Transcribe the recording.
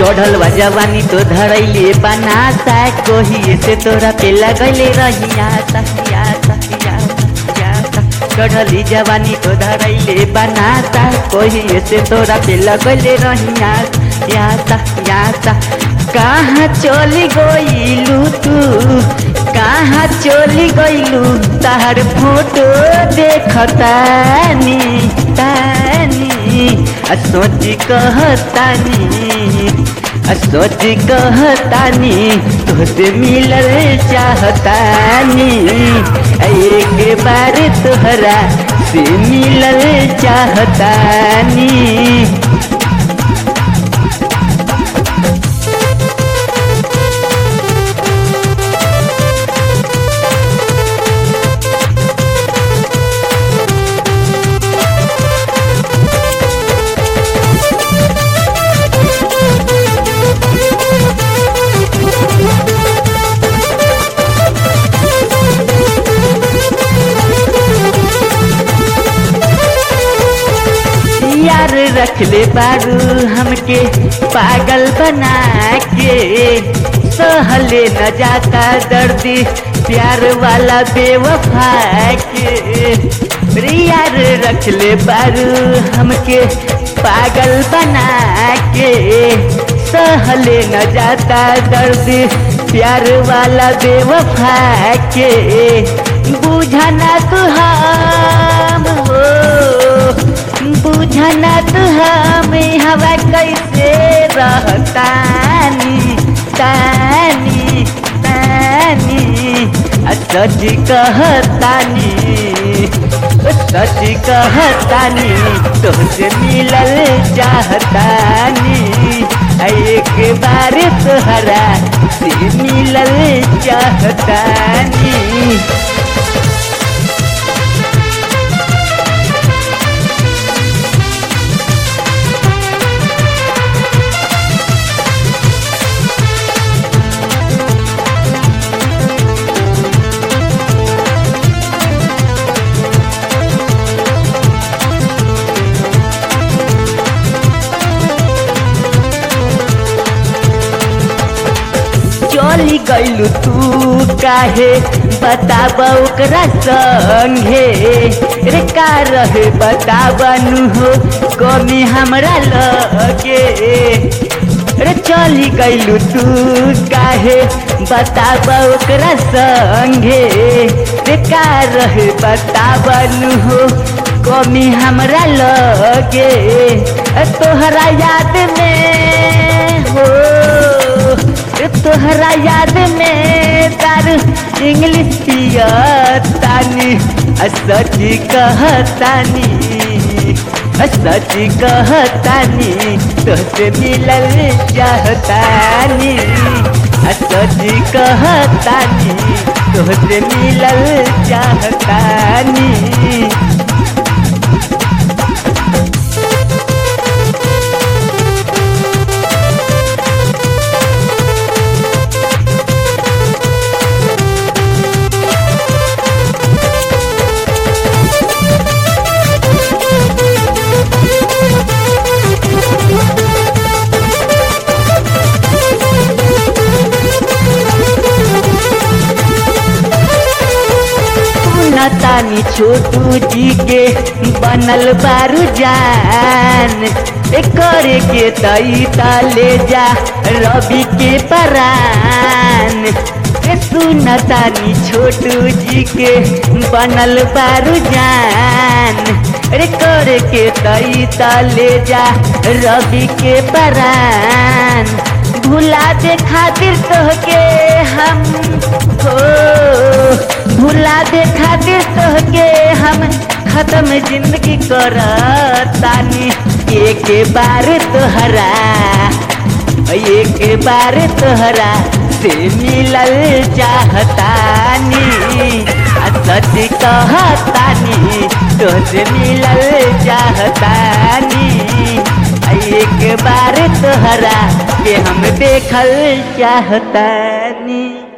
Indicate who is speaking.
Speaker 1: चढ़ल बा जवानी तो धरैले बनाता कोही से तोरा पे लगले रहिया तहिया तहिया तहिया चढ़ली जवानी तो धरैले बनाता कोही से तोरा पे लगले रहिया या तहिया कहाँ चली गईलू तू कहाँ चली गईलू तार फोटो देखतानी तानी आ सोची कहतानी आ सोची कहतानी तोसे मिलल चाहतानी आ एक बार तोहरा से मिलल चाहतानी यार रख ले बारू हमके पागल बना के सहले न जाता दर्दी प्यार वाला बेवफा के रे यार रख ले बारू हमके पागल बना के सहले न जाता दर्दी प्यार वाला बेवफा के बुझना तू हम हो बुझना तू हमें हवा कैसे रहतानी तानी तानी आ सच कहतानी सच कहतानी तोहसे मिलल चाहतानी आ एक बार तोहरा से मिलल चाहतानी चली गईलू तू काहे बताब ओकरा संगे रे का रहे बताबनु हो कमी हमरा लगे रे चली गईलू तू काहे बताब ओकरा संगे रे का रहे बताबनु हो कमी हमरा लगे तोहरा याद में हो तोहरा याद में तार इंग्लिश पियतानी सच कहतानी सच कहतानी तोसे मिलल चाहतानी सच कहतानी तोसे मिलल चाहतानी तानी छोटू जी के बनल बारू जान करे के तई ले जा रवि के परान सुन तानी छोटू जी के बनल बारू जान रे करे के तई ले जा रवि के परान भुला दे खातिर तोहके हम हो भुला दे खातिर तोहके हम खत्म जिंदगी करतानी एक बार तोहरा एक बार तोहरा से मिलल चाहतानी आ सच कहतानी तोहसे मिलल चाहतानी आ एक बार तोहरा के हम देखल चाहतानी